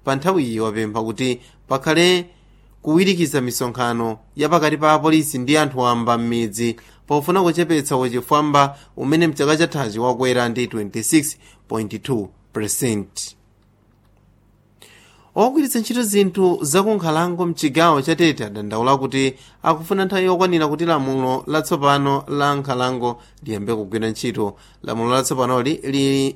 pa nthawiyi wapempha kuti pakhale kuwirikiza misonkhano yapakati pa apolisi ndi anthu wamba m'midzi pofuna kuchepetsa wachifwamba umene mchaka chathachi wakwera ndi 26.2 percent ogwiritsa ntchito zinthu zakunkhalango mchigawo cha tete adandaula kuti akufuna nthawi yokwanira kuti lamulo latsopano la nkhalango liyambe kugwira ntchito lamulo latsopanoli lili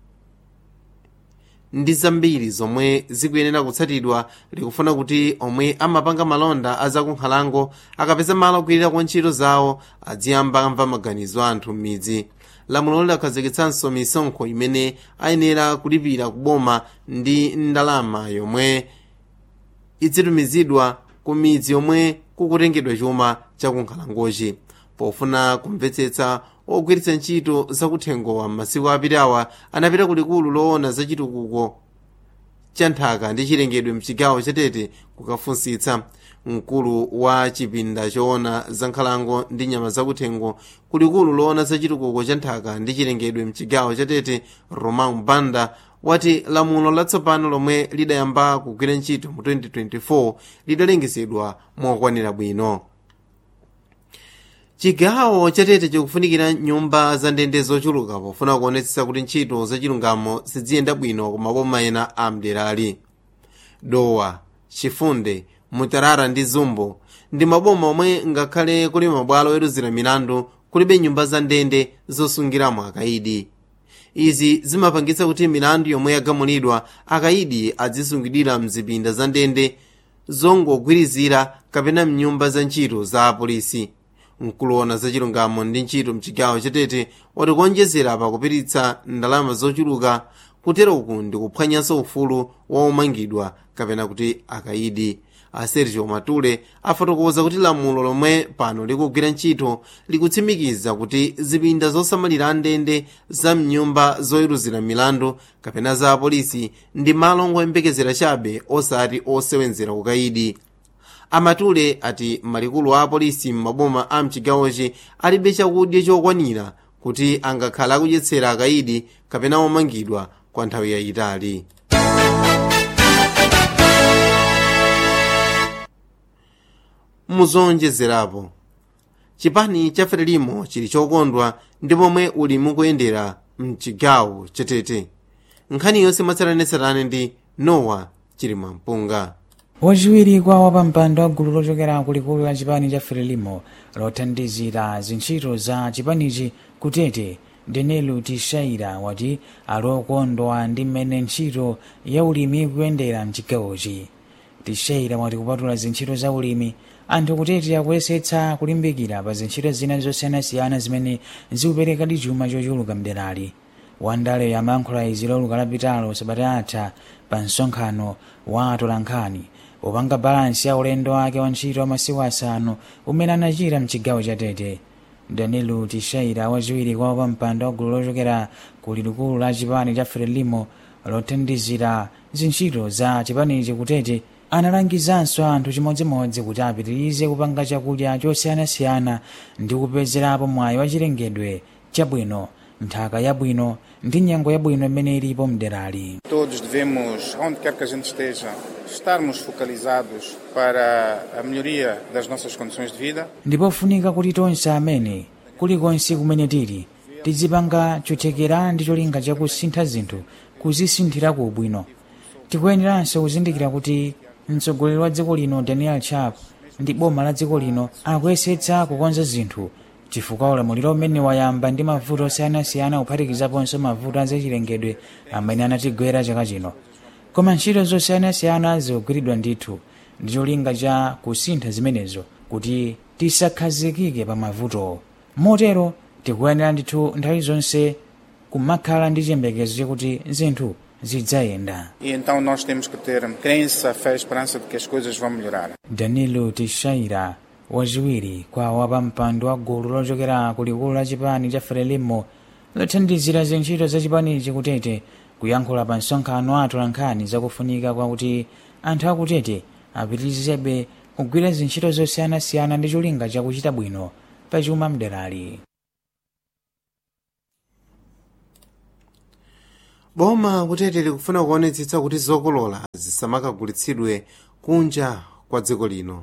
ndi zambiri zomwe zikuyenera kutsatidwa likufuna kuti omwe amapanga malonda azakunkhalango akapeza malo ogwirira kwa ntchito zawo adziyamba amva maganizo a anthu m'midzi lamulo lidakhazikitsanso misonkho imene ayenera kulipira kuboma ndi ndalama yomwe idzitumizidwa ku midzi yomwe kukutengedwa chuma chakunkhalangochi pofuna kumvetsetsa ogwiritsa ntchito zakuthengowa m'masiku apitawa anapita kulikulu loona zachitukuko cha nthaka ndi chilengedwe mchigawo chatete kukafunsitsa mkulu wa chipinda choona za nkhalango ndi nyama zakuthengo kulikulu loona zachitukuko cha nthaka ndi chilengedwe mchigawo chatete roman banda wati lamulo latsopano lomwe lidayamba kugwira ntchito mu 2024 lidalengezedwa mokwanira bwino chigawo chatete chikufunikira nyumba za ndende zochuluka pofuna kuonetsetsa kuti ntchito zachilungamo ziziyenda bwino ku maboma ena a mderali dowa chifunde mutarara ndi zumbo ndi maboma omwe ngakhale kuli mabwalo oweruzira milandu kulibe nyumba za ndende zosungiramo akayidi izi zimapangitsa kuti milandu yomwe yagamulidwa akayidi adzisungidwira mzipinda za ndende zongogwirizira kapena mnyumba za ntchito za apolisi nkuloona zachilungamo ndi ntchito mchigawo chatete wati kuonjezera pakupititsa ndalama zochuluka kutero uku ndi kuphwanyanso ufulu wa omangidwa kapena kuti akayidi a sergio matule afotokoza kuti lamulo lomwe pano likugwira ntchito likutsimikiza kuti zipinda zosamalira ndende za mnyumba zoweruzira milandu kapena za apolisi ndi malo ngoyembekezera chabe osati osewenzera kukayidi amatule ati malikulu a apolisi m'maboma a mchigawochi alibe chakudya chokwanira kuti angakhale akudyetsera akayidi kapena omangidwa kwa nthawi yayitali muzonjezerapo chipani cha frelimo chili chokondwa ndi pomwe uli mukuyendera mchigawo chatete nkhani yonse mwatsatanetsatane ndi nowa chili mwampunga wachiwiri kwa wapampando wa gulu lochokera kulikulu la chipani cha frelimo lothandizira zintchito za chipanichi kutete denelu tishaira wati ali okondwa ndi mmene ntchito ya ulimi ikuyendera mchigawochi tishaira wati kupatula zintchito za ulimi anthu kutete akuyesetsa kulimbikira pa zintchito zina zosiyanasiyana zimene zikuperekadi chuma chochuluka mderali wandale yamayankhula izi loluka lapitalo sabata atha pa msonkhano wa atolankhani popanga balansi ya ulendo wake wa ntchito wa masiku asanu umene anachita mchigawo cha tete danilo tishaira wachiwiri kwa wapampando wa gulu lochokera ku likulu la chipani cha frelimo lothandizira zintchito za chipanichi kutete analangizanso anthu chimodzimodzi kuti apitirize kupanga chakudya chosiyanasiyana ndi kupezerapo mwayi wa chilengedwe chabwino nthaka yabwino ndi nyengo yabwino imene ilipo mderali Todos devemos, onde quer que a gente esteja, estarmos focalizados para a melhoria das nossas condições de vida. ndipofunika kuti tonse amene kulikonse kumene tili tizipanga chothekera ndi cholinga chakusintha zinthu kuzisinthira ku ubwino tikuyeneranso kuzindikira kuti mtsogoleri wa dziko lino daniel chap ndi boma la dziko lino akuyesetsa kukonza zinthu chifukwa ulamuliro umene wayamba ndi mavuto osiyanasiyana kuphatikizaponso mavuto azachilengedwe amene anatigwera chaka chino koma ntchito zosiyanasiyana zikugwiridwa ndithu ndi cholinga cha kusintha zimenezo kuti tisakhazikike pa mavutowo motero tikuyenera ndithu nthawi zonse kumakhala ndi chiyembekezo chakuti zinthu zidzayenda E então nós temos que ter crença, fé e esperança de que as coisas vão melhorar. danilo tishaira wachiwiri kwa wapampando wa gulu lochokera ku likulu la chipani cha frelimo lothandizira zintchito za chipanichi kutete kuyankhula pa msonkhano wa atolankhani zakufunika kwakuti anthu akutete apitirizebe kugwira zintchito zosiyanasiyana ndi cholinga chakuchita bwino pa chuma mderali boma kutete likufuna kuonetsetsa kuti zokolola zisamakagulitsidwe kunja kwa dziko lino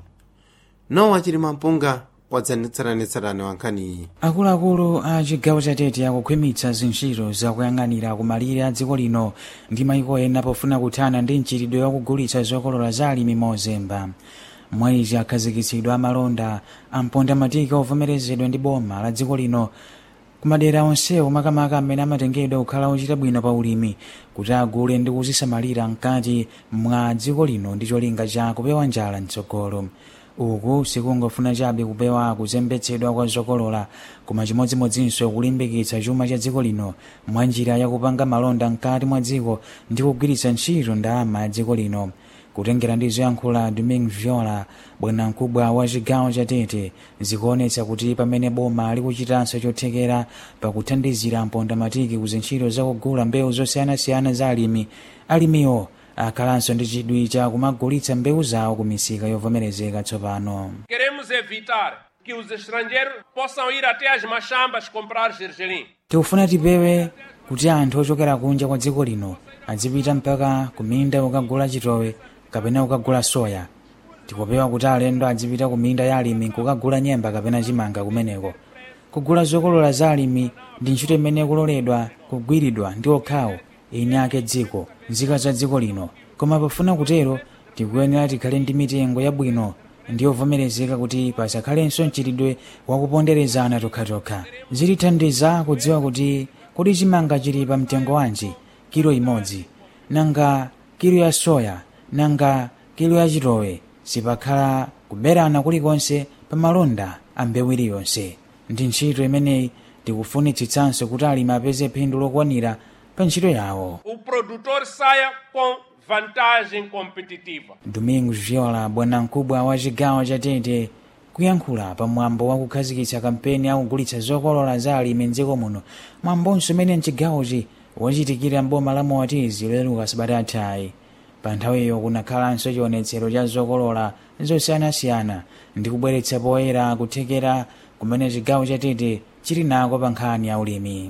nowa chilima mpunga wadzanetsatanetsatane wankhaniyi akuluakulu a chigawo chatete akukhwimitsa zintchito zakuyang'anira kumalire a dziko lino ndi mayiko ena pofuna kuthana ndi mchitidwe wakugulitsa zokolola za alimi mozemba mwayizi akhazikitsidwa amalonda amponda matika ovomerezedwa ndi boma la dziko lino kumadera onsewo makamaka amene amatengedwa kukhala ochita bwino pa ulimi kuti agule ndi kuzisamalira mkati mwa dziko lino ndi cholinga cha kupewa njala mtsogolo uku sikungofuna chabe kupewa kuzembetsedwa kwa zokolola koma chimodzimodzinso kulimbikitsa chuma cha dziko lino mwa njira yakupanga malonda mkati mwa dziko ndi kugwiritsa ntchito ndalama ya dziko lino kutengera ndi zoyankhula domingue viola bwanamkubwa wa chigawo cha tete zikuonetsa kuti pamene boma likuchitanso chothekera pakuthandizira mpondamatiki ku zintchito zakugula mbewu zosiyanasiyana za alimi alimiwo akhalanso ndi chidwi cha kumagulitsa mbewu zawo ku misika yovomerezeka tsopano Queremos evitar que os estrangeiros possam ir até as machambas comprar gergelim. tikufuna tipewe kuti anthu ochokera kunja kwa dziko lino adzipita mpaka kuminda kukagula chitowe kapena kukagula soya tikupewa kuti alendo adzipita kuminda ya alimi kukagula nyemba kapena chimanga kumeneko kugula zokolola za alimi ndi ntchito imene kuloledwa kugwiridwa ndi okhawo eni ake dziko nzika za dziko lino koma pofuna kutero tikuyenera tikhale ndi mitengo yabwino ndi yovomerezeka kuti pasakhalenso mchitidwe wakuponderezana tokhatokha zitithandiza kudziwa kuti kodi chimanga chili pa mtengo wanji kilo imodzi nanga kilo ya soya nanga kilo ya chitowe sipakhala kuberana kulikonse pa malonda a mbewu iliyonse ndi ntchito imeneyi tikufunitsitsanso kuti alimi apeze phindu lokwanira pa ntchito yawo O produtor saia com vantagem competitiva. domingos viola bwanamkubwa wa chigawo cha tete kuyankhula pamwambo wa kukhazikitsa kampeni akugulitsa zokolola za alimi mdziko muno mwambonso umene mchigawochi wachitikira mboma la moatizi loleruka sabata athayi pa nthawiyo kunakhalanso chionetsero cha zokolola zosiyanasiyana ndi kubweretsa poyera kuthekera kumene chigawo cha tete chili nako pa nkhani ya ulimi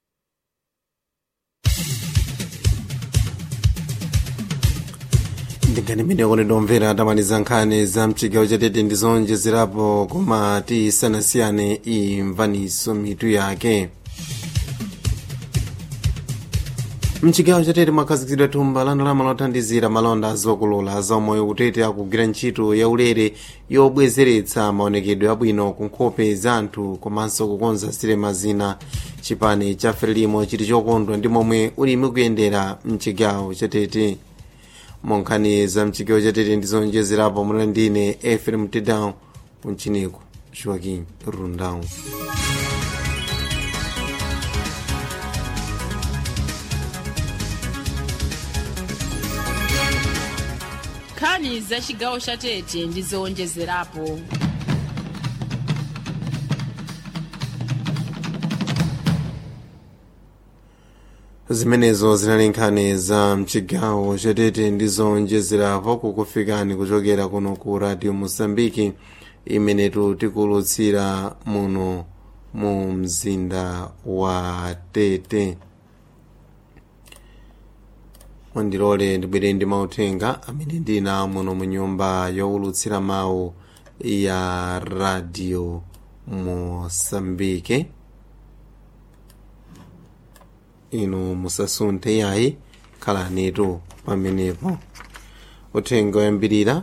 ndingani mene konendomvera tamaliza nkhani za mchigawo chatete ndizonjezerapo koma tisanasiyane imvaniso mitu yake mchigawo chatete mwakhazikitsidwa thumba la ndalama lothandizira malonda azokolola zamoyo kutete akugwira ntchito yaulere yobwezeretsa maonekedwe abwino ku nkhope za anthu komanso kukonza silema zina chipani cha frelimo chili chokondwa ndi momwe ulimi kuyendera mchigawo chatete monkhani za mchigawo chatete ndizonjezerapo muna ndine efrem tedown kunchiniko joaquim rundão nkhani za chigawo cha tete ndi zowonjezerapo zimenezo zinali nkhani za mchigawo chatete ndizonjezerapo kukufikani kuchokera kuno ku radio mosambiki imenetu tikulutsira muno mu mzinda wa tete mwandilole ndibwere ndi mauthenga amene ndina muno mu nyumba yowulutsira mawu ya radio mosambike inu musasunthe yayi khalanitu pamenepo uthenga oyambirira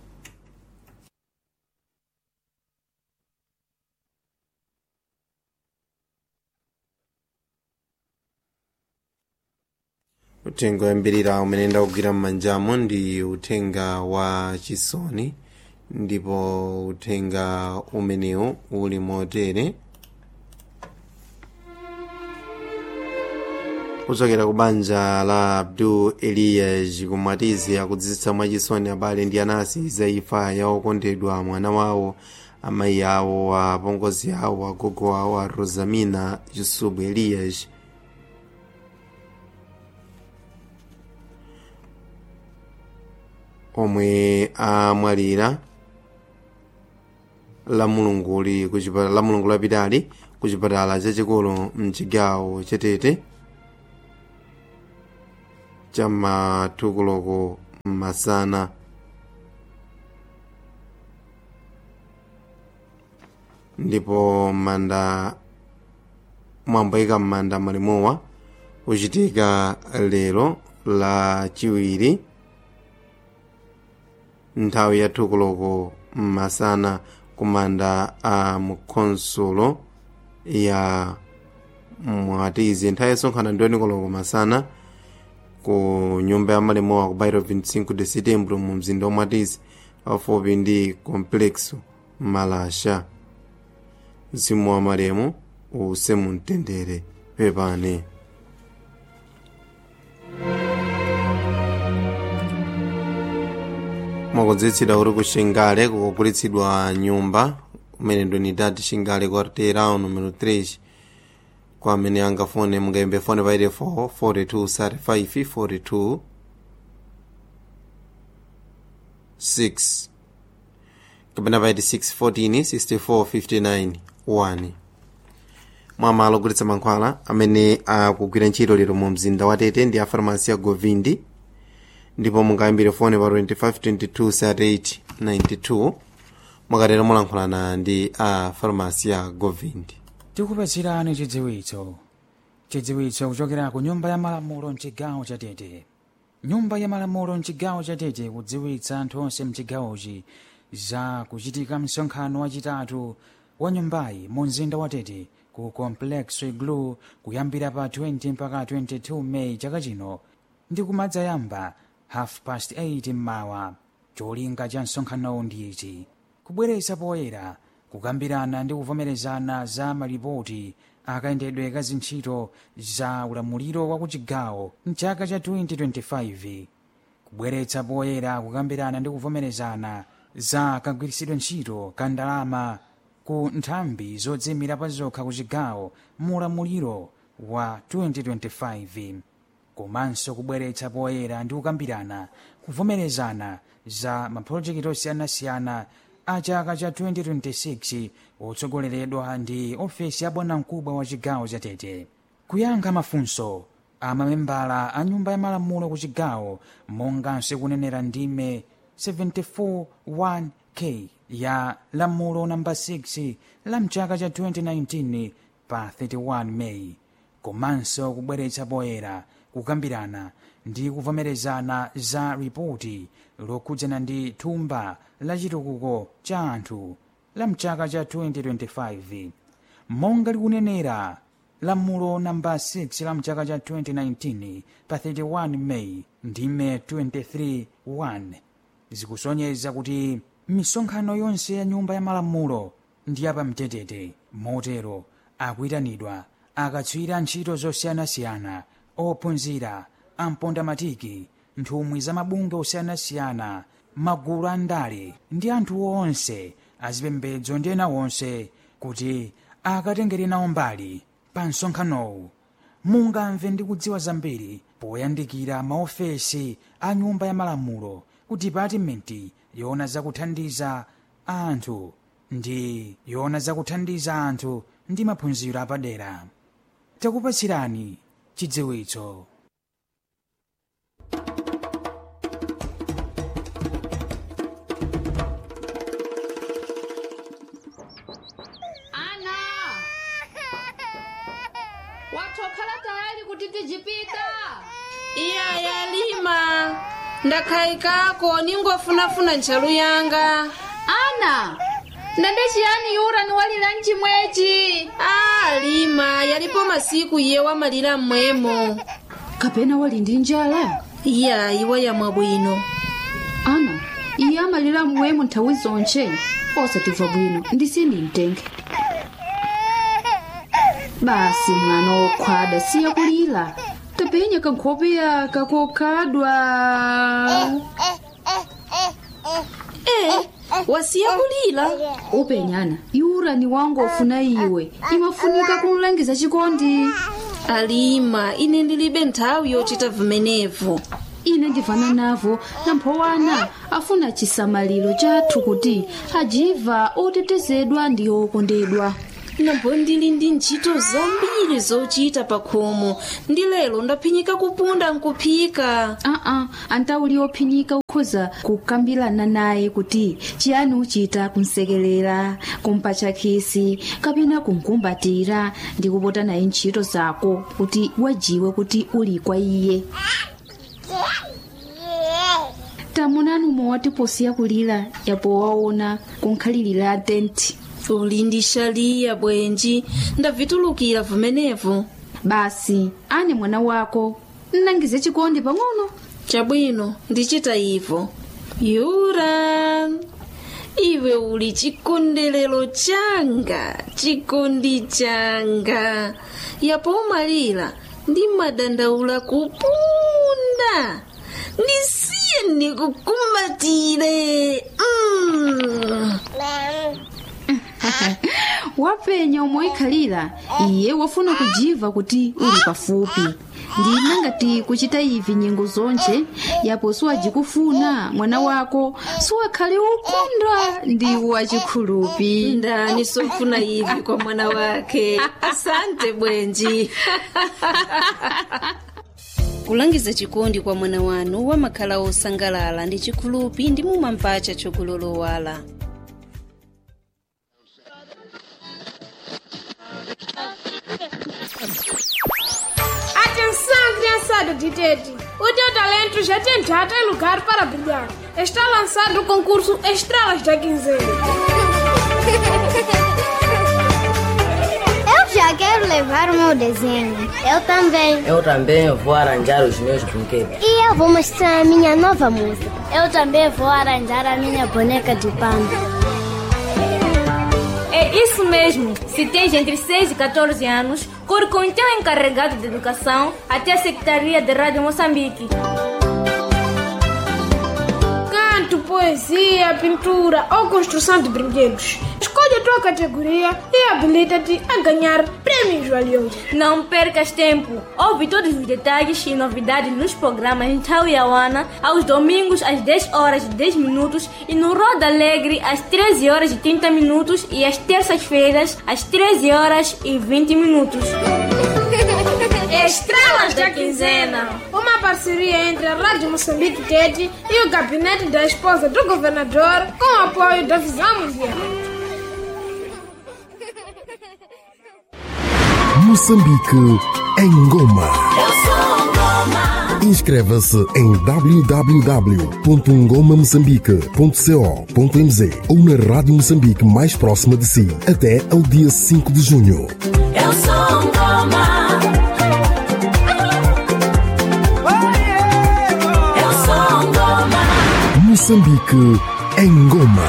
uthenga oyambirira umene ndakugwira m'manjamo ndi uthenga wa chisoni ndipo uthenga umenewu uli motere kuchokera ku banja la abdul elias kumatizi akudziwitsa mwachisoni abale ndi anasi za imfa ya okondedwa mwana wawo amayi awo apongozi awo agogo awo a rosamina yusubu elias omwe amwalira la mulunguli kuchipatala la mulungu lapitali ku chipatala chachikulu mchigawo chatete chamatukuloko masana ndipo manda mwamboyika m'manda malimowa uchitika lero la chiwiri nthawi ya tukuloko masana kumanda a mukhonsulo ya mwatizi nthawi yosonkhana ndiyo nikoloko masana ku nyumba ya malimowa ku bairo 25 de setembro mu mzinda wa mwatizi pafupi ndi complexo malasha mzimu wa malemu use mumtendere pepani mwakudziwitsidwa kuti ku xingale kukugulitsidwa nyumba kumene ndonidati xingale quarteirão numero 3 kwa amene angafone mungayimbe fone pa 84 42 35 42 6 kapena pa 86 14 64 59 1 mwamalo ogulitsa mankhwala amene akugwira ntchito lero mu mzinda wa tete ndi a farmasi ya govindi ndipo mungayimbire fone pa 2522 92 mwakatero mulankhulana ndi a farmasi ya govindi tikupatsirani chidziwitso chidziwitso kuchokera ku nyumba ya malamulo mchigawo cha tete nyumba ya malamulo mchigawo cha tete kudziwitsa anthu onse mchigawochi za kuchitika msonkhano wachitatu wa nyumbayi mu mzinda wa tete ku complex iglu kuyambira pa 20 mpaka 22 meyi chaka chino ndi kumadzayamba half past 8 mmawa cholinga cha msonkhanowu ndi ichi kubweretsa poyera kukambirana ndi kuvomerezana za malipoti akayendedwe ka zintchito za ulamuliro wa kuchigawo mchaka cha 2025 kubweretsa poyera kukambirana ndi kuvomerezana za kagwiritsidwe ntchito ka ndalama ku nthambi zodzimira pa zokha ku chigawo mu ulamuliro wa 2025 komanso kubweretsa poyera ndi kukambirana kuvomerezana za mapulojekiti osiyanasiyana a chaka cha 2026 otsogoleredwa ndi ofesi ya bwanamkubwa wa chigawo cha tete kuyankha mafunso a mamembala a nyumba ya malamulo ku chigawo monganso kunenera ndime 741k ya lamulo namba 6 la mchaka cha 2019 pa 31 meyi komanso kubweretsa poyera kukambirana ndi kuvomerezana za ripoti lokhudzana ndi thumba la chitukuko cha anthu la mchaka cha 2025 monga likunenera lamulo namba 6 la mchaka cha 2019 pa 31 meyi ndime 23 1 zikusonyeza kuti misonkhano yonse ya nyumba ya malamulo ndi yapamtetete motero akuyitanidwa akatswira ntchito zosiyanasiyana ophunzira ampondamatiki nthumwi za mabungwe osiyanasiyana magulu a ndale ndi anthu onse azipembedzo ndi ena onse kuti akatengere nawo mbali pa msonkhanowu mungamve ndi kudziwa zambiri poyandikira maofesi a nyumba ya malamulo ku dipatimenti yoona zakuthandiza anthu ndi yoona zakuthandiza anthu ndi maphunziro apadera takupatsirani chidziwitso ana watokhala tayali kuti tijipita iya yalima ndakhayikako ningofunafuna ntchalu yanga ana ndende chiyani yura ni walira mchimwechi a lima yalipo masiku iye wamalira mmwemo kapena wali ndi njala iya iwa yamwa bwino ana iye amalira mmwemo nthawi zonche osatimva bwino ndisini mtenge basi mwana wokhwada siya kulira tapenya kankhopeya kakokhadwa e wasiya kulira upenyana yura ni wangu ofuna iwe imafunika kumlangiza chikondi alima ine ndilibe nthawi yochita vimenevo ine ndivana navo namphowana afuna chisamaliro chathu kuti ajiva otetezedwa ndi okondedwa nambo ndili ndi ntchito zambiri zochita pa khomo ndi lero ndaphinyika kupunda nkuphika aa antauli ophinyika ukhoza kukambirana naye kuti chiyani uchita kumsekerera kumpatcha khisi kapena kumkumbatira ndi kupota naye ntchito zako kuti wajiwe kuti uli kwa iye tamunani umwe watiposiya kulira yapo waona kunkhalirira tenti uli ndi shaliya bwenji ndavitulukira vumenevu basi ane mwana wako nnangize chikondi pang'ono chabwino ndichita ivo yura iwe uli chikondelero changa chikondi changa yapo umalira ndi madandaula kupunda ndisiye ndikukumbatire mm. wapenya umoikhalira iye wafuna kujiva kuti uli pafupi ndina ngati kuchita ivi nyengo zonje yapo siwajikufuna mwana wako siwakhale ukunda ndi wachikhulupi ndani sofuna ivi kwa mwana wake asante bwenji kulangiza chikondi kwa mwana wanu wamakhala osangalala ndi chikhulupi ndi mumampacha chokulolowala Atenção, criançada de Tete! O teu talento já tem data e lugar para brilhar. Está lançado o concurso Estrelas da Quinzena. Eu já quero levar o meu desenho. Eu também. Eu também vou arranjar os meus brinquedos. E eu vou mostrar a minha nova música. Eu também vou arranjar a minha boneca de pano. É isso mesmo. Se tens entre 6 e 14 anos, corre com o teu encarregado de educação até a Secretaria de Rádio Moçambique. Canto, poesia, pintura ou construção de brinquedos. Escolhe a tua categoria e habilita-te a ganhar prêmios valiosos. Não percas tempo. Ouve todos os detalhes e novidades nos programas em Tauiauana aos domingos às 10 horas e 10 minutos e no Roda Alegre às 13 horas e 30 minutos e às terças-feiras às 13 horas e 20 minutos. Estrelas da Quinzena. Uma parceria entre a Rádio Moçambique Tete e o gabinete da esposa do governador com o apoio da Visão Mundial. Moçambique em Goma. Inscreva-se em www.ngomamoçambique.co.mz ou na Rádio Moçambique mais próxima de si até ao dia 5 de junho. Eu sou Ngoma. Eu sou Ngoma. Moçambique em Goma.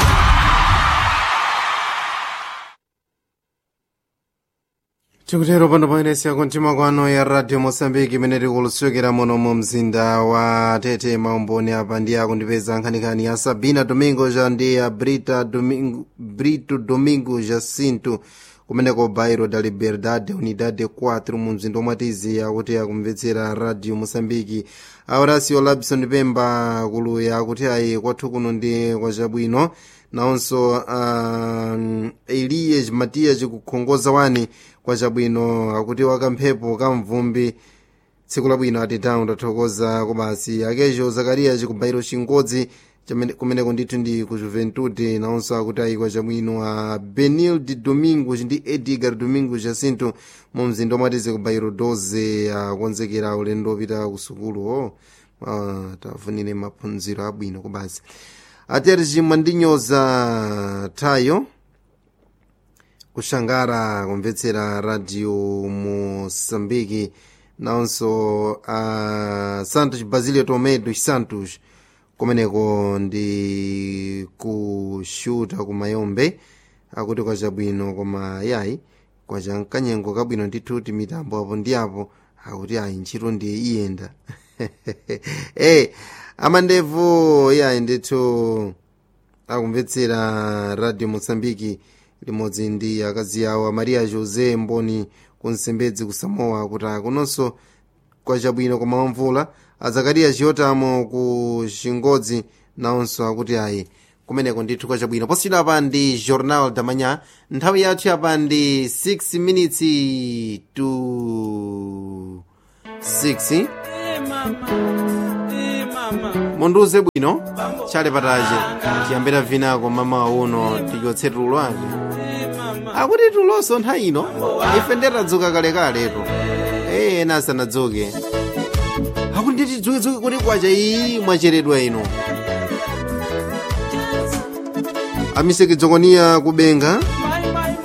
chikutero pano paenesa kontima kwano ya radio mosambiki imene tikulusokera muno mu mzinda wa tete maumboni apa ndi akundipeza nkhaninkhani ya sabina domingo ja ndi ya brita domingo, brito domingo jacinto kumeneko bairo da liberdade unidade 4 mu mzinda omwe akuti akumvetsera radio mosambiki aurasio labson pemba kuluya akuti ayi kwathu kuno ndi kwachabwino nawonso uh, elias matias kukhongoza wani kwachabwino akuti wakamphepo kamvumbi tsiku labwino atitawu ndathokoza kobasi akecho zakariya kubairo chingodzi kumeneko ndithu ndi ku juventude nawonso akuti ayi kwachabwino a benil de domingo ndi edgar domingo jacinto mu mzinda omwe kubairo 12 akonzekera ulendo opita ku sukuluwo uh, tafunire maphunziro abwino kobasi atiyati mwandinyoza tayo kushangara kumvetsera radio moçambique nawonso a uh, santos basilio tomedo santos kumeneko ndi kushuta kumayombe akuti kwachabwino koma yayi kwacha mkanyengo kabwino ndithu ti mitambo apo ndi apo akuti ayi ntchito ndiye iyenda hey, amandevu yayi ndithu akumvetsera radio moçambique limodzi ndi akazi awo amaria josé mboni kunsembedzi kusamoa kuti akunonso kwachabwino koma mvula azakariya chiyotamo ku chingodzi nawonso akuti ayi kumeneko ndithu kwa chabwino posiyidwa apa ndi journal damanya nthawi yathu yapa ndi 6 minutes to 6 mundiuze bwino chale patache tiyambira vinako mama uno tichotse tulo ake akuti tulonso nthawi ino ife ndetadzuka kalekaletu ee ena asanadzuke akuti nditidzukedzuke kuti kwacha iyi mwacheredwa ino amisekedzokoniya kubenga